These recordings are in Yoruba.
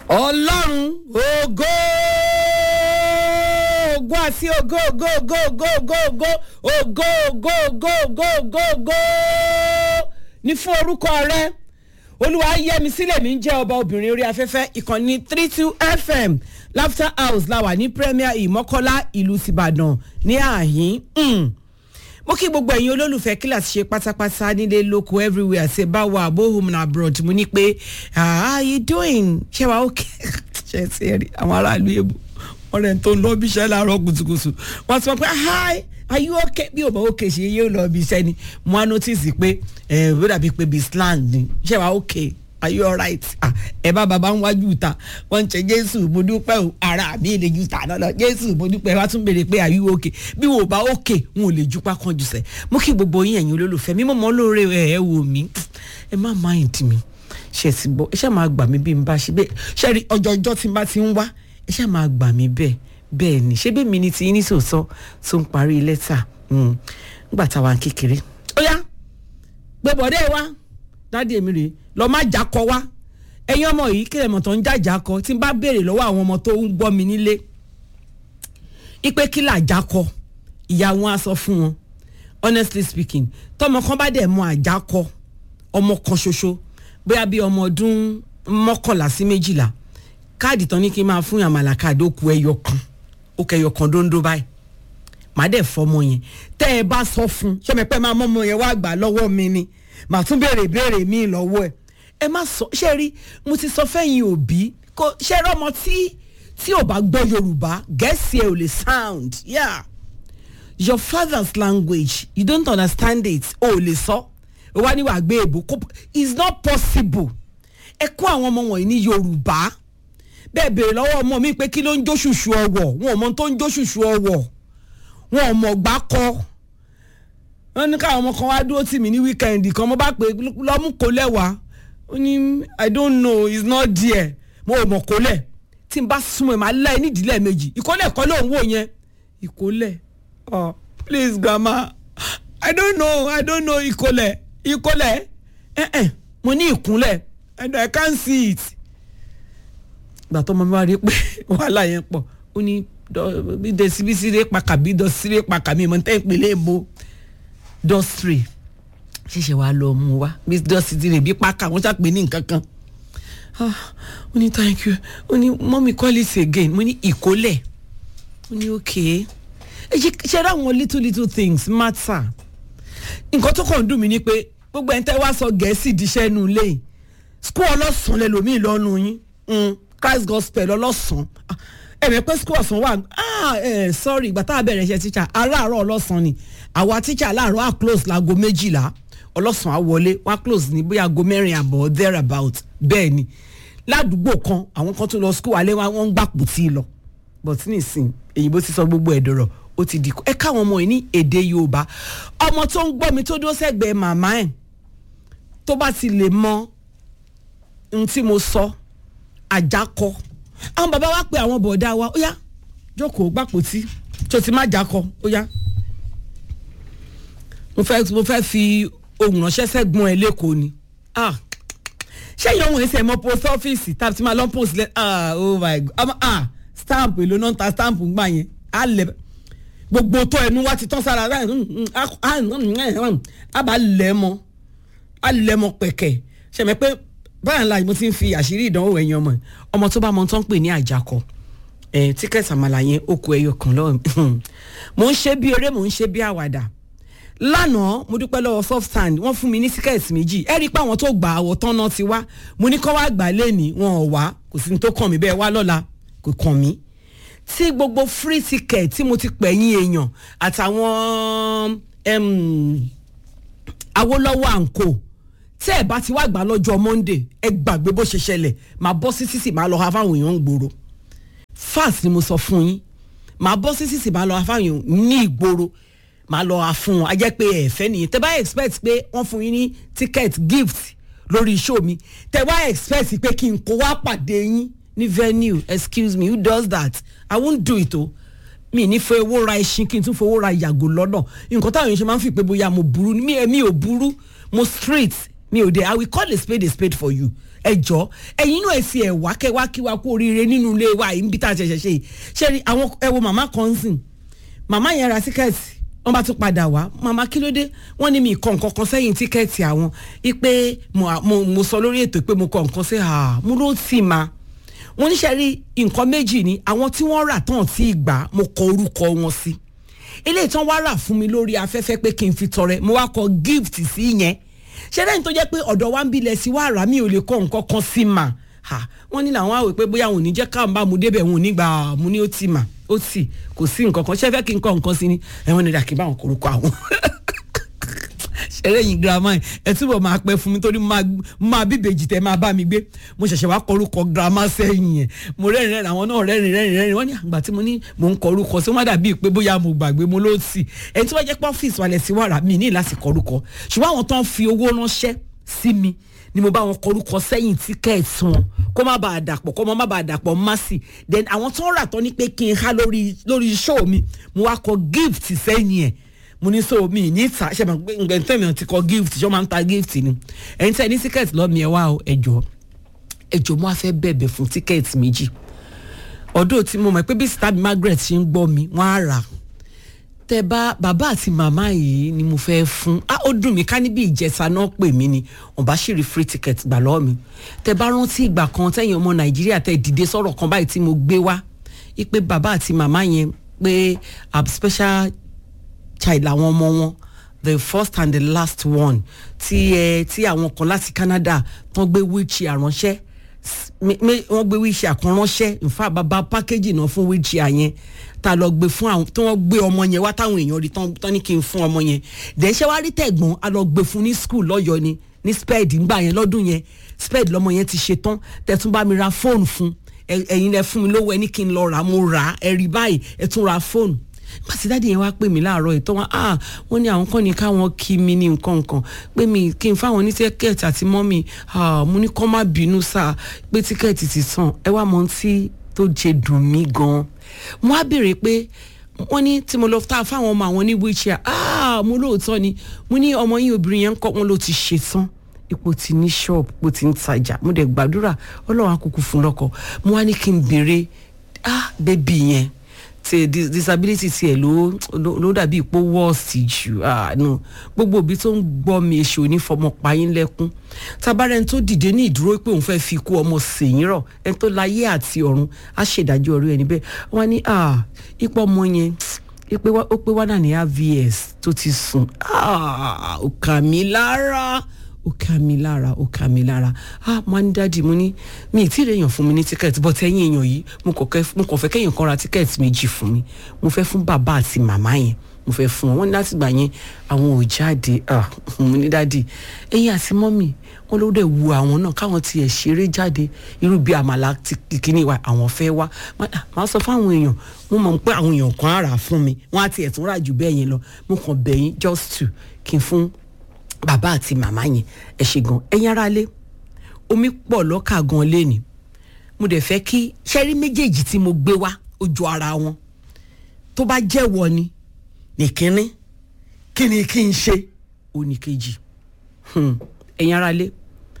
ọlọ́run ògo ògo àti ògo ògo ògo ògo ògo ògo ògo ògo ògo ògo ògo ní fún orúkọ rẹ olúwa yẹmi sílẹ̀ mi ń jẹ́ ọba obìnrin orí afẹ́fẹ́ ìkànnì three two fm laughter house la wà ní premier ìmọ́kọ́lá ìlú tìbàdàn ní àhín. Mm mo kí gbogbo ẹ̀yin olólùfẹ́ kíláàsì ṣe pátápátá nílé lóko everywhere ṣe bá wà abó home and abroad mo ní pé how you doing ṣé wàá ó ṣe ṣe rí àwọn aráàlú èbò wọn rẹ̀ tó ń lọ bí iṣẹ́ láàárọ̀ kùtùkùtù wọ́n ti sọ pé hi are you okay bí o bá okay ṣe yóò lọ bí iṣẹ́ ni mo á notice pé ẹ̀ ó dàbí pé bí slang ni ṣé wàá okay are you alright ah ẹ bá baba ń wájú ta wọn ń ṣe jésù mo dúpẹ́ o ara mi lè ju tà náà jésù mo dúpẹ́ wá tún béèrè pé are you okay bí wò bá okay n ò lè jupa kan jù sẹ́ mo kí gbogbo yín ẹ̀yin olólùfẹ́ mi mọ̀ mọ́ lóore ẹ̀ ẹ̀ wò mí ẹ má mind mi ṣe ti bọ́ ẹ ṣáà máa gbà mí bí n bá ṣe bẹ́ẹ̀ ṣe rí ọjọ́ ọjọ́ tí n bá ti ń wá ẹ ṣáà máa gbà mí bẹ́ẹ̀ bẹ́ẹ̀ ni ṣé bẹ́ẹ̀ mi ni ti yín ní sòótọ́ tó ń parí lẹ́tà nígbà táwa ń kékeré ó yá gbẹ̀bọ̀dẹ́ wa dáàdi èmi rèé lọ má jákọ wá ẹyin ọmọ yìí kí ẹmọ tó ń jàjà kọ tí n bá béèrè lọ́wọ́ àwọn ọmọ tó ń gbọ́ mi nílé ipe kí là jákọ ìyá wọn á sọ fún wọn honestly speaking tọmọ kan bá dẹ̀ mọ àjákọ ọmọ kan ṣoṣo bóyá bí ọmọ ọdún mọ́kànlá sí méjìlá káàdì tán ní kí n máa fún àmàlà káàdì ó ku ẹyọ kan ó kẹ ẹyọ kan dóńdó báyìí màá dẹ̀ fọmọ yẹn tẹ́ ẹ bá sọ fún ṣọ́mẹ́pẹ́ máa mọ́ ọmọ yẹn wá gbà lọ́wọ́ mi ni màá tún béèrè béèrè míì lọ́wọ́ ẹ̀ ẹ má sọ ṣe rí mo ti sọ fẹ́yìn òbí kò ṣe rí ọmọ tí tí ò bá gbọ́ yorùbá gẹ̀ẹ́sì ẹ̀ ò lè sound yeah your father's language you don't understand it o ò lè sọ o wá ní wàá gbé èbó it's not possible ẹ kó àwọn ọmọ wọ̀nyí ní yorùbá bẹ́ẹ̀ béèrè lọ́wọ́ ọmọ mi pé kí ló ń jó ṣùṣù ọwọ̀ wọn ò mọ tó ń jó ṣùṣù ọwọ̀ wọn ò mọ̀ gbá kọ́ wọn ní káwọn ọmọ kan wá dúró tì mí ní wíkẹ́ndì kan mo bá pè lọ́mú kó lẹ́wàá ó ní i don't know it's not there mo ò mọ̀ kólẹ̀ tí n bá súnmọ́ ẹ̀ máa láì nídìílẹ̀ méjì ìkólẹ̀ kọ́ ló ń wò yẹn ìkólẹ̀ oh please grandma i don't know i don't know ìkólẹ̀ ìkólẹ̀ ẹ̀ ẹ̀ mo ní ìkúnlẹ̀ and i can't see it. ìgbà tó ọmọ mi wá rí pé wàhálà yẹn pọ̀ ó ní bí desibisire pàkà bí dọ́síré pàkà mi mọ̀ ní tẹ́ ìpínlẹ̀ èbó dọ́síré ṣẹ̀ṣẹ̀ wàá lọ mú wa miss dusty ti rè bí pákà wọ́n ṣàpè ní nǹkan kan ó ní thank you ó ní mọ́mí call it again mo ní ìkólẹ̀ ó ní okay ẹ ṣe ra àwọn little little things matter nǹkan tó kàn ń dùn mí ni pé gbogbo ẹ̀ ń tẹ́ wá sọ gẹ̀ẹ́sì díṣẹ́ nu ilé yìí school ọlọ́sàn lẹ́lòmíì lọ́nu yín christ gospel ọlọ́sàn ẹ̀mẹ̀ pé school ọ̀sán wà ah eh, sorry ìgbà tá a bẹ̀rẹ̀ iṣẹ́ teacher aláàárọ̀ ọlọ́sàn ni àwa teacher aláàárọ̀ à close láago méjìlá ọlọ́sàn á wọlé wá close ní bóyá aago mẹ́rin àbọ̀ there about bẹ́ẹ̀ ni ládùúgbò kan àwọn kan tó lọ school alẹ́ wọn ń gbàpò tí ì lọ but nísìn èyìnbó ti sọ gbogbo ẹ̀ dọ̀rọ̀ ó ti di ẹ káwọn ọmọ yìí ní èdè yorùbá ọmọ tó ń gbọ́ mi tó dúró sẹ́gbẹ̀ẹ́ màmá ẹ̀ tó bá ti lè mọ ohun tí mo sọ àjákọ àwọn bàbá wa pe àwọn bọ̀dá wa ó yá jókòó gbàpò tí tó ti má jákọ ó yá mo fẹ́ mo fẹ́ fi ohun ránṣẹ́ sẹ́gbọ́n ẹ lẹ́kọ̀ọ́ ni ṣé ìyá òun ẹsẹ̀ mọ post office tàbí tí máa lọ post lẹ oh my god ọmọ ah stamp èlò náà ń ta stamp ń gbà yẹn á lẹ gbogbo tó ẹnu wá ti tán sára á bá lẹ mọ á lẹ mọ pẹ̀kẹ̀ ṣẹ̀mẹ̀ pé báyà ńlá mo ti ń fi àṣírí ìdánwò ẹ̀yìn ọmọ ọmọ tó bá mọ tó ń pè ní àjàkọ tíkẹ́ẹ̀tì àmàlà yẹn ó kó ẹyọ kan lọ́wọ́ mo ń ṣe bí eré mo ń ṣe bí àwàdà lánàá mo dúpẹ́ lọ́wọ́ soft sand wọ́n fún mi ní tíkẹ́ẹ̀tì méjì ẹ rí i pé àwọn tó gbà àwọ̀ tán náà ti wá mo ní kọ́ wá gbà lẹ́nìí wọn ò wá kò sí ní tó kàn mí bẹ́ẹ̀ wá lọ́la kò kàn mí. tí gbogbo free ticket tí mo ti pẹ̀yìn èèyàn àtàwọn awolowo àǹkó tí ẹ bá ti wá gbà lọ́jọ́ monday ẹ gbàgbé bó ṣe ṣẹlẹ̀ máa bọ́ sí sísì máa lọ ha fáwọn èèyàn ń gbòòrò fast ni mo sọ fún yín máa bọ́ sí sísì máa lọ ha fáwọn èèyàn ní ìgboro máa lọ ra fún wọn a jẹ́ pé ẹ̀fẹ́ nìyẹn tẹ́ bá expect pé wọ́n fún yín ní ticket gift lórí show mi tẹ́ bá expect pé kí n kó wá pàdé yín ní venue excuse me who does that i won't do it o mi ní fẹ́ owó ra ẹṣin kí n tún fowó ra yàgò lọ́nà nǹkan táwọn èèyàn ṣe máa ń fi pé bóyá mo burú mi mi ò burú mo straight mi ò dé i will call a spade a spade for you ẹ jọ ẹ̀yin náà ẹ sì ẹ wá kẹ wá kí wa kú oríire nínú ilé wa yìí níbi tá a ṣẹ̀ṣẹ̀ ṣe yìí ṣe rí àwọn ẹ wo màmá kan sìn màmá yẹn ra tíkẹ́ẹ̀tì wọ́n bá tún padà wá màmá kí ló dé wọ́n ní mi kọ nǹkan kan sẹ́yìn tíkẹ́ẹ̀tì àwọn ipe mo mo mo sọ lórí ètò pé mo kọ nǹkan sí ha mo ló tì ma wọ́n níṣẹ́ rí nǹkan méjì ni àwọn tí wọ́n rà tán tí ì gbà mo kọ orúkọ wọn sí eléyìí tán wá rà fún mi lórí afẹ́fẹ́ pé kí n fi tọrẹ mo wá kọ gift sí yẹn ṣé lẹ́yìn tó jẹ́ pé ọ̀dọ̀ wa ń bilẹ̀ sí wá rà mí ò lè kọ nǹkan kan sí mà ha wọ́n ní làwọn àwẹ̀ pé bóyá òun ò ní jẹ́ káwọn bá mu débẹ̀ òun ò ní gbà mu ní ó tì mà ó tì kò sí nǹkan kan ṣé fẹ́ kí n kọ nǹkan sí ni ẹ̀wọ̀n ni dàkí báwọn korúkọ àwọn ṣẹlẹ̀ yìí girama yìí ẹ túbọ̀ máa pẹ́ fún mi torí mo máa bíbejì tẹ́ máa bá mi gbé mo ṣẹ̀ṣẹ̀ wá kọrúkọ girama sẹ́yìn yẹn mo rẹ́rìn rẹ́rìn àwọn náà rẹ́rìn rẹ́rìn rẹ́rìn wọ́n ní àgbà tí mo ní mò ń kọrúkọ sí wọ́n dàbí pé bóyá mo gbàgbé mo ló sì ẹni tí wọ́n jẹ́ pé ọ́fíìsì wàlẹ̀ sí wàrà mi ní láti kọrúkọ ṣùgbọ́n àwọn tó ń fi owó ránṣẹ́ sí mi ni mo bá wọn kọrúkọ sẹ́yìn tíkẹ́ẹ̀tì wọn kó má bàa dàpọ̀ kó má bàa dàpọ̀ másì then àwọn tó ń rà tán ní pé kí n há lórí lórí show mi mo wá kọ gift sẹ́yìn ẹ̀ mo ní so mi ní ta ṣe máa gbẹ ntẹ́mi ti kọ gift ṣé wọ́n máa ń ta gift ni ẹ̀yin tẹ́ ẹ ní tíkẹ́ẹ̀tì lọ́mìí ẹ wá o ẹ̀jọ̀ ẹ̀jọ̀ mo á fẹ́ bẹ̀bẹ̀ fún tíkẹ́ẹ̀tì méjì ọdún tí mo mọ̀ pé bí sita Margaret ṣe ń gbọ́ mi wọ́n á rà tẹ bá bàbá àti màmá yìí ni mo fẹ́ fún á ó dùn mí ká níbi ìjẹta náà pè mí ni wọ́n bá ṣì rí free ticket gbà lọ́wọ́ mi tẹ bá rántí ìgbà kan tẹ̀yìn ọmọ Nàìjíríà tẹ dìde sọ̀rọ̀ kan báyìí tí mo gbé wá ipe bàbá àti màmá yẹn pé i'm special child làwọn ọmọ wọn the first and the last one tí ẹ tí àwọn kan láti Canada tán gbé wheelchair ránṣẹ́ wọ́n gbé wheelchair kan ránṣẹ́ nfa bàbá pákéjì náà fún wheelchair yẹn tá a lọ gbé fún àwọn tí wọ́n gbé ọmọ yẹn wá táwọn èèyàn rí tán ní kí n fún ọmọ yẹn dẹ́sẹ̀ wá rí tẹ̀gbọ́n a lọ gbé fún ní school lọ́yọ̀ ni ní sped ńgbà yẹn lọ́dún yẹn sped lọ́mọ yẹn ti ṣe tán tẹ̀tún bá mi ra fóònù fún ẹ̀yin lẹ fún mi lówó ẹ ní kí n lọ rà mo rà ẹ rí báyìí ẹ tún ra fóònù pàtí dáàdi yẹn wá pè mí láàárọ̀ ìtọ́ wọn ah wọ́n ní àwọn kan ní káwọn kí mi ní nǹkan nǹkan pé mi kí n fáwọn ní tíkẹ́ẹ̀tì àti mọ́mì ah mo ní kọ́ má bínú sáà pé tíkẹ́ẹ̀tì ti tàn ẹ wá mọ tí tó jẹ dùn mí gan mo á béèrè pé wọ́n ní tí mo lọ tá a fáwọn ọmọ àwọn ní wheelchair ah mo lóòótọ́ ni mo ní ọmọ yín obìnrin yẹn ń kọ́ wọn ló ti ṣe tán ipò tí ní ṣọ́ọ̀bù ipò tí ń tajà mo dẹ̀ gbàdúrà ọlọ́run àkókò fún lọ́kọ mo wá ní kí n béèrè ah bébì yẹn ti disability tiẹ̀ ló ló dàbí ipò wọ́ọ̀sì jù àánú gbogbo òbí tó ń gbọ́ mi èso onífọmọ payín lẹ́kún tabarẹ́ ẹni tó dìde ní ìdúró pé òun fẹ́ẹ́ fi kú ọmọ sèyìn rọ̀ ẹni tó láyé àti ọ̀run á ṣèdájọ́ orí ẹni bẹ́ẹ̀ wọ́n ní ipò ọmọ yẹn ó pé wá náà ní avs tó ti sùn ó kà mí lára ó ká mi lára ó ká mi lára ah mo á ní dáàdi mo ní mi ì tí ì rèèyàn fún mi ní tíkẹ́ẹ̀tì bọ́tẹ́ ẹ̀yìn èèyàn yìí mo kàn fẹ́ kéèyàn kan ra tíkẹ́ẹ̀tì méjì fún mi mo fẹ́ fún bàbá àti màmá yẹn mo fẹ́ fún wọn wọ́n ní láti gbà yẹn àwọn ò jáde ah mo ní dáàdi ẹ̀yin àti mọ́mì wọn ló dẹ̀ wu àwọn náà káwọn tiẹ̀ ṣeré jáde irú bí àmàlà kìíní wa àwọn fẹ́ wá máa sọ fáwọn èèyàn mo mọ̀ pé àwọn èèyàn kan á rà fún mi wọ́n á tiẹ̀ tún rà jù bẹ́ẹ̀ yẹn lọ mo kàn bẹ̀yìn just to kí n fún bàbá àti màmá yẹn ẹ ṣe gan ẹ̀yin ará lé omi pọ̀ lọ́kà gan lẹ́ni mo dẹ̀ fẹ́ kí ṣẹ́rí méjèèjì tí mo gbé wá ojú ara wọn tó bá jẹ́wọ́ ni nìkíní kí ni kí n ṣe oníkejì ẹ̀yin ará lé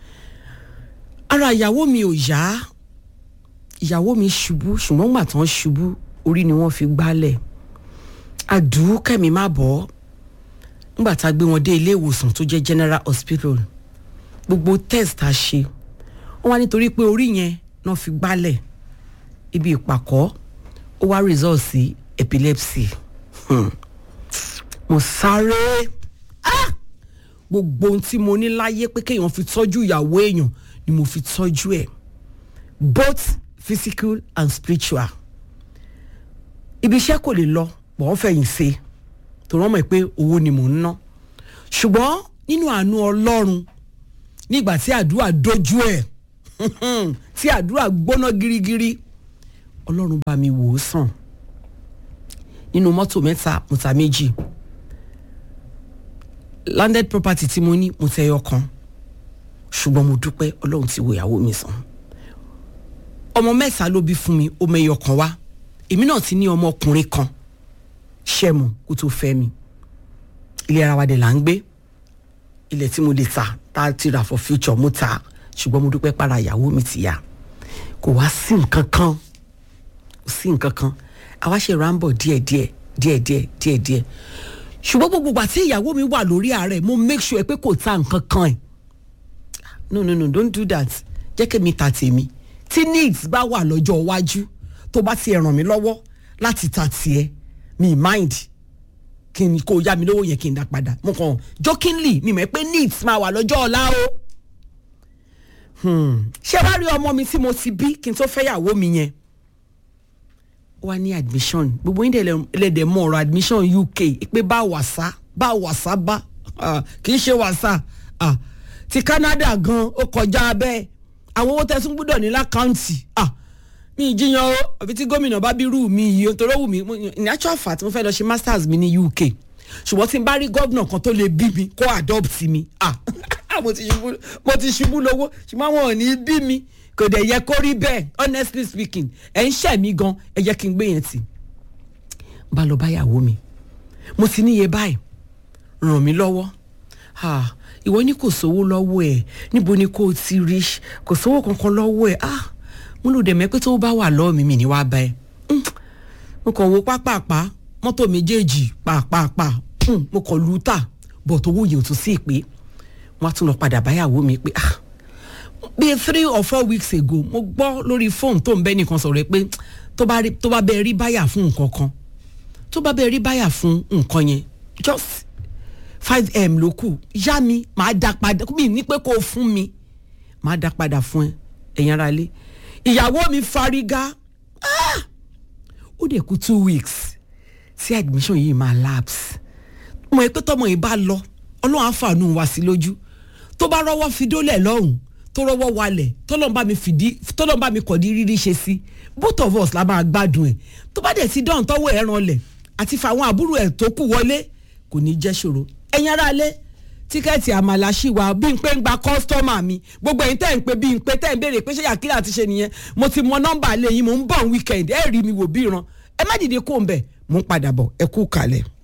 ara ìyàwó mi ò yá ìyàwó mi ṣubú ṣùgbọ́n gbà tán ṣubú orí ni wọ́n fi gbálẹ̀ àdúkẹ́mi má bọ́ ọ́ nígbà tá a gbé wọn dé ilé ìwòsàn tó jẹ́ general hospital gbogbo test a ṣe wọ́n wá nítorí pé orí yẹn náà fi gbálẹ̀ ibi ìpàkọ́ ó wá result sí epilepsy hmm. mo sáré ah! gbogbo ohun tí mo ní láyé pé kéèyàn fi tọ́jú ìyàwó èèyàn ni mo fi tọ́jú ẹ̀ both physical and spiritual ibi iṣẹ́ kò lè lọ pọ̀ wọ́n fẹ̀yìn ṣe tó rán mọ̀ pé owó ni mò ń ná ṣùgbọ́n nínú àánú ọlọ́run nígbà tí àdúrà dojú ẹ̀ tí àdúrà gbóná girigiri ọlọ́run bá mi wò ó sàn nínú mọ́tò mẹ́ta mo ta méjì landed property tí mo ní mo tẹ ẹyọ kan ṣùgbọ́n mo dúpẹ́ ọlọ́run ti wo ìyàwó mi sàn ọmọ mẹ́ta ló bí fún mi ó mẹ́yọ kan wá èmi náà ti ní ọmọkùnrin kan ṣẹ́mu kó tó fẹ́ mi ilé ara wa dẹ̀ là ń gbé ilẹ̀ tí mo lè ta tá a ti rà for future mo ta ṣùgbọ́n mo dúpẹ́ para ìyàwó mi ti yá kò wá sí nǹkan kan kò sí nǹkan kan àwa ṣe ráńbọ̀ díẹ̀díẹ̀ díẹ̀díẹ̀ díẹ̀díẹ̀ ṣùgbọ́n gbogbo ìgbà tí ìyàwó mi wà lórí ààrẹ mo make sure pé kò ta nǹkan kan ẹ̀ no no no don't do that jẹ́ kí mi ta tèmi tí needs bá wà lọ́jọ́ iwájú tó bá ti ràn mí lọ́wọ́ láti ta tiẹ̀ mi mind kí n kó yá mi lówó yẹn kí n dá padà mo kàn jokingly mi mọ̀ pé needs máa wà lọ́jọ́ ọ̀la o ṣé wàá rí ọmọ mi tí mo ti bí kí n tó fẹ́yàwó mi yẹn wá ní admission gbogbo yín lẹ́dẹ̀ mọ̀ ọ̀rọ̀ admission UK pé bá wàsá bá wàsá bá kì í ṣe wàsá ti Canada gan ó kọjá bẹ́ẹ̀ àwọn owó tẹ̀sùn gbúdọ̀ ní lákàǹtì mi ìjiyàn o àfi tí gómìnà bá bí rú mi yìí torí ó wù mí ní actual fact mo fẹ́ lọ ṣe masters mi ní UK ṣùgbọ́n tí n bá rí gómìnà kan tó lè bí mi kó adopt mi mo ti ṣubú lówó ṣùgbọ́n àwọn ò ní bí mi kò dẹ̀ yẹ kó rí bẹ́ẹ̀ honestly speaking ẹ̀ ń ṣẹ̀ mí gan ẹ jẹ́ kí n gbé yẹn tì bá lọ báyàwó mi mo ti níye báyìí ràn mí lọ́wọ́ ìwọ ní kò sówó lọ́wọ́ ẹ̀ níbo ni kò ti rí kò sówó kankan lọ́wọ́ ẹ̀ ah mo lò dẹ̀ mẹ́ pé tó bá wà lọ́ọ̀ mi mi ní wàá bá ẹ mo kàn wo pápápá mọ́tò méjèèjì pàápàá mo kàn lù ú tà bọ̀ tó wúyè ò tún sí ìpè wọ́n á tún lọ padà báyàwó mi pé ah bíi three or four weeks ago mo gbọ́ lórí fóònù tó ń bẹ́ nìkan sọ̀rọ̀ pé tó bá bẹ́ẹ̀ rí báyà fún nǹkan kan tó bá bẹ́ẹ̀ rí báyà fún nǹkan yẹn just five m ló kù yá mi màá dá padà mi ní pé kó o fún mi màá dá padà fún ẹ ẹ̀yin ara lé ìyàwó mi fárígá ó dẹ̀ kú two weeks tí admission yìí máa lapse mo ẹ pé tọmọ yìí bá lọ ọlọ́run àǹfààní wá sí lójú tó bá rọ́wọ́ fi dólẹ̀ lọ́hùn tó rọ́wọ́ walẹ̀ tọ́lọ́n bá mi fìdí tọ́lọ́n bá mi kọ̀dí rírí ṣe sí both of us la máa gbádùn ẹ̀ tó bá dẹ̀ ti dán tọ́wọ́ ẹ̀ ràn lẹ̀ àti fàwọn àbúrò ẹ̀ tó kù wọlé kò ní jẹ́ ṣòro ẹ̀yin ará lé tíkẹ́ẹ̀tì àmàlà ṣì wà bí n pé ń gba kọ́sítọ́mà mi gbogbo ẹ̀yin tẹ́ ń pé bí n pé tẹ́ ń béèrè pé ṣé yàkílà ti ṣe nìyẹn mo ti mọ nọ́mbà lẹ́yìn mo ń bọ̀ wíkẹ̀ndì ẹ̀ rí mi wò bí ìran ẹ má dìde kó ń bẹ̀ mo ń padà bọ̀ ẹ kú kalẹ̀.